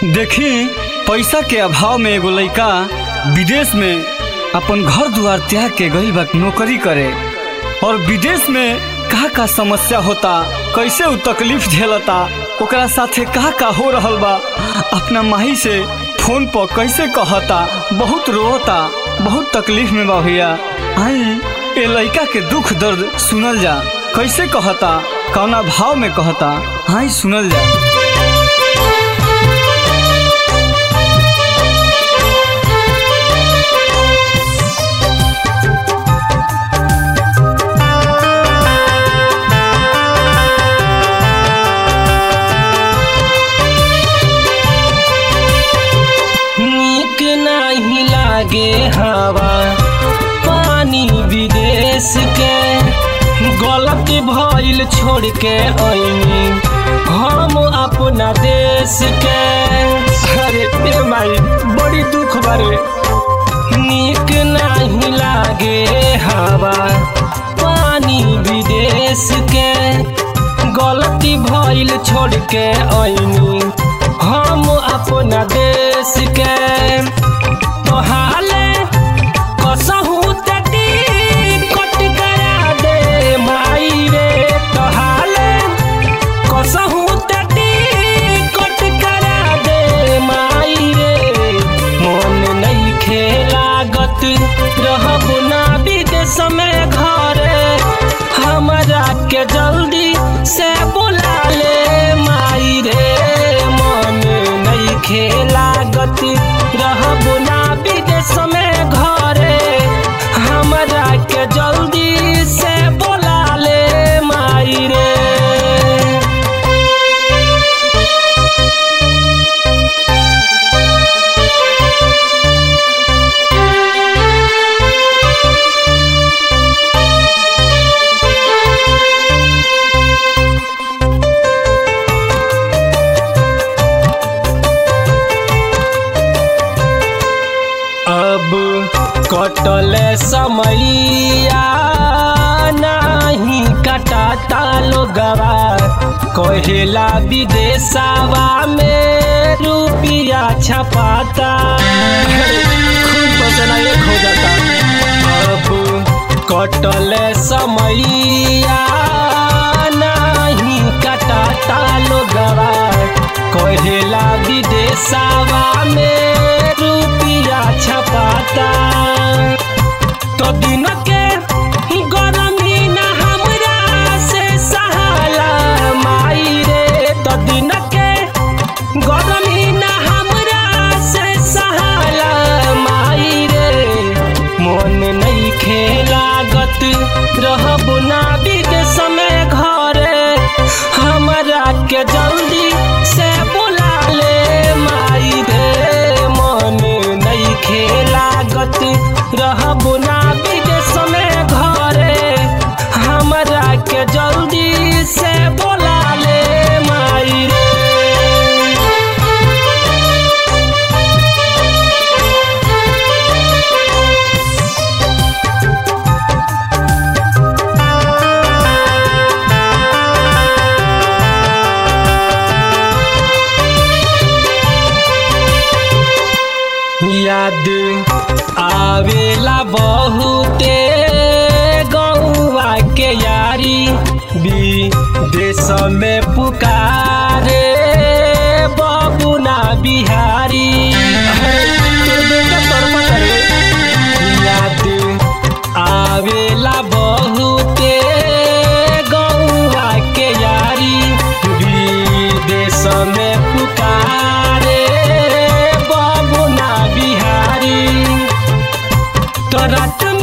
देखी पैसा के अभाव में एगो लइका विदेश में अपन घर दुआर त्याग के गई बा नौकरी करे और विदेश में का का समस्या होता कैसे उ तकलीफ झेलता ओकरा साथे का का हो रहल बा अपना माही से फोन पर कैसे कहता बहुत रोता बहुत तकलीफ में बा भैया आई ए लइका के दुख दर्द सुनल जा कैसे कहता कौना भाव में कहता आई सुनल जा नीक नहीं लागे हवा पानी विदेश के गलत भइल छोड़ के आईनी हम अपना देश के अरे ए माई बड़ी दुख बारे नीक नहीं लागे हवा पानी विदेश के गलती भइल छोड़ के आईनी हम अपना देश के तोहाले कसहू तटी कट करा दे माई रे तोहाले कसहू तटी कट करा दे माई रे मन नहीं खेलागत रहब ना विदेश में घरे हमरा के जल्दी से बुला ले माई रे मन नहीं खेलागत रहब ना विदेश में घरे हमरा के जल्दी से बुला ले माई रे अब कटल समैया नहीं कटाता लोगवा कहेला विदेशवा में रुपिया छपाता खूब बचना एक हो जाता अब कटल समैया नहीं कटाता लोगवा कहेला विदेशवा में रुपिया छपाता तो दिन के गरमी न हमरा से सहाला माई रे तो दिन के गरमी न हमरा से सहाला माई रे मन नहीं खेलागत रहब ना विदेश में घरे हमरा के जल्दी से बुला ले माई रे मन नहीं खेलागत रहब ना विदेश में घरे हमरा के जल्दी से बुला ले माई रे याद आवेला बहुते गौवा के यारी विदेश में पुकारे बबुना बिहारी तोर बेटा तोर करे याद आवेला बहुते गौवा के यारी विदेश में पुकारे बबुना बिहारी तो रात